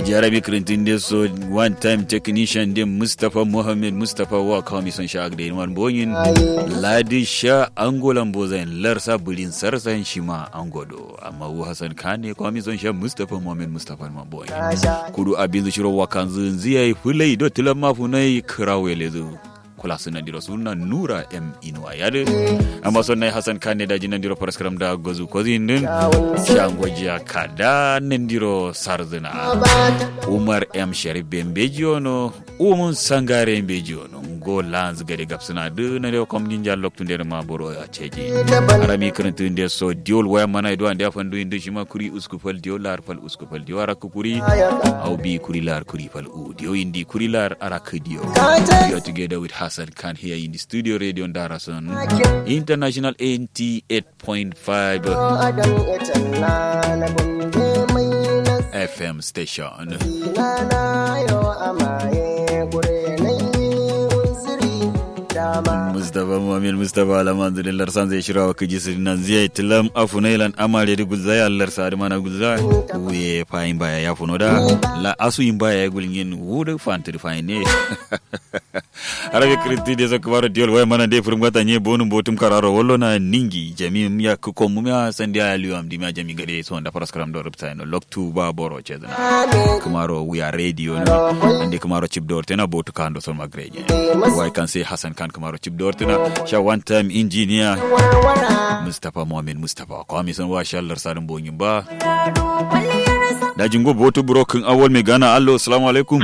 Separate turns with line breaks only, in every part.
jarabi kirintin da so one time technician din mustapha mohammed mustapha wa kawai son sha agda yin boyin ladi sha angolan bozayin larsa bulin sarsan shi ma angodo amma wu hassan kane kawai son sha mustapha mohammed mustapha ma boyin kudu abin zushiro wa kan ziyai fulai do tilan mafunai kirawe lezu kula suna diro suna nura m inuwa yade amma son nai hasan kane da jinan diro paraskram da gozu kozi din shangwajiya kada nan diro sarzina umar m sharif bembeji ono umun sangare mbeji ono go lanz gade gapsuna de na de kom ninja loktu nder ma boro a ceji arami krentu inde so diol waya mana do ande afandu inde shima kuri usku fal diol lar fal usku fal diol arak kuri au bi kuri lar kuri fal u dio indi kuri lar arak dio we are together with Hassan Khan here in the studio radio Darason International 88.5 FM station. Mustapha Muhammad Mustapha Alamanzu da larsan zai shirya wa kaji sirri nan zai tilam afunailan amare da gulza ya larsa da mana gulza wuye fayin baya ya funo da la asu yin baya ya gulin yin wuda fantir fayin ne arabe kristi de zaka baro diol way mana de furum gata nye bonum botum kararo wollo na ningi jami ya ko mum ya sandi ya liyo am dimya jami gade so nda paras karam do rupta no loktu ba boro chedna kamaro we are radio no ande kamaro chip door tena botu kando so magreje why can say hasan kan kamaro chip door tena sha one time engineer mustafa muhammad mustafa ko mi son wa shallar sadin bonyin ba da jingo botu broken awol me gana allo assalamu alaikum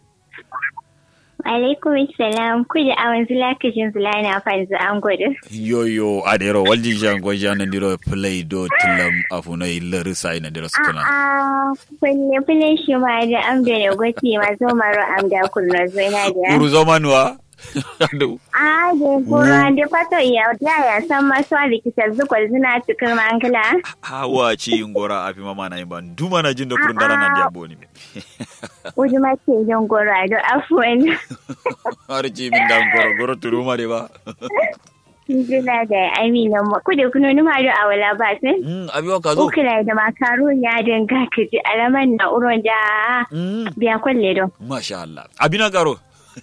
alaikum salam kuji awan zula kijin zula na fanzu an gudu.
Yoyo adero walji jango jana ndiro play do tilam afuna ilari sai na ndiro sukuna.
Ah, kulle kulle shi ma da am da ne gwati ma zo maro am da kurno zo na da.
Uru zomanwa.
Ah, da kura da fato iya da ya san masu alikitar zukwal zina cikin mankala.
Hawa ci ngora afi mama na yimba duma na jin da kurun dara nan dia boni.
Uji ma ce yin gora da afuwan.
Har ci min da ngoro goro turuma de ba.
Jina da amina mu kudu kuno numa da awala ba sai.
Mm abi wa kazo.
Ukula da makaru ya dinga kaji alaman na uron da biya kwalle do.
Masha Allah. Abina garo.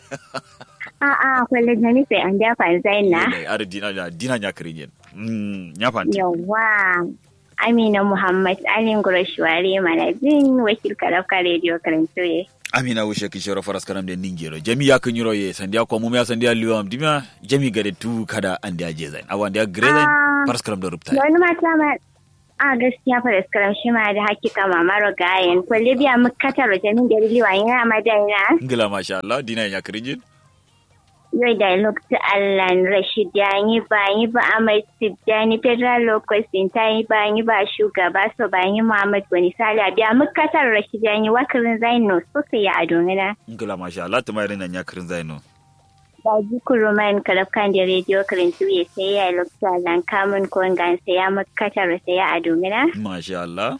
A'a, kwalle da nufi an dafa zai na.
Ada dina da dina nya kirin Mm nya fanti.
Yawwa. Amina Muhammad Alin Gurashwari Manajin wakil Karafka Radio Karantoye.
Amina wushe kishoro faras karam de ningero. Jami ya kunyuro ye sandia kwa mumya sandia liwa amdimya. Jami gade tu kada andi aje zain. Awa andi agrezain faras karam do rupta.
Wani mata ma a gaskiya faras karam shi ma da hakika mamaro gayen. Kwalle biya mukatar jamin gari liwa yana madana.
Ngila masha Allah dina ya kirin
yau da lokacin Allah Rashid ya yi ba yi ba Ahmad Tijjani Federal Lokacin ta yi ba yi ba shugaba so ba yi Muhammad Wani Sala biya mukatar Rashid ya yi wakarin Zaino sosai ya adonina.
Ngila masha Allah ta mayar nan ya kirin Zaino.
Da ji kuruman kalafkan da rediyo karin tuye sai ya lokacin Allah kamun kongan sai ya mukatar sai ya adonina.
Masha Allah.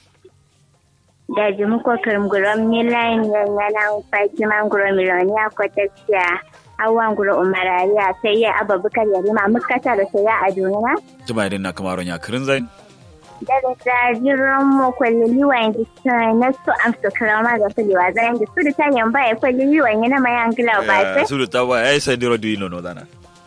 Da ji muko karim gurom milayin yana fakiman gurom miloniya kwatacciya. hawan gura umarariya sai ya ababukar ya rima mukata da sai ya a duniya.
Tuma idan na kamaron ya kirin zain?
Daga jajiran mu kwalli liwan da na su amsa kirama da su liwa zan da su da ta yamba ya kwalli liwan yana mai angila ba sai.
Su da ta ba ya yi sai diro duyi nono zana.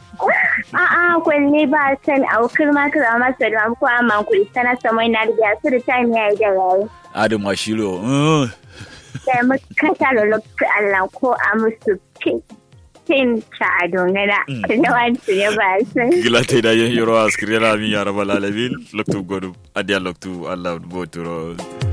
A'a kwalli ba san a kirma kirama su da ko amman kuɗi sana samai na riga su da ta ya yi da yayi.
Adu mashiro.
Sai mukata da lokacin Allah ko a musu tin cha dongana da wancu ya ba sai
gila te da yen yoro askriya mi ya rabbal alamin loktu godu adia loktu allah boturo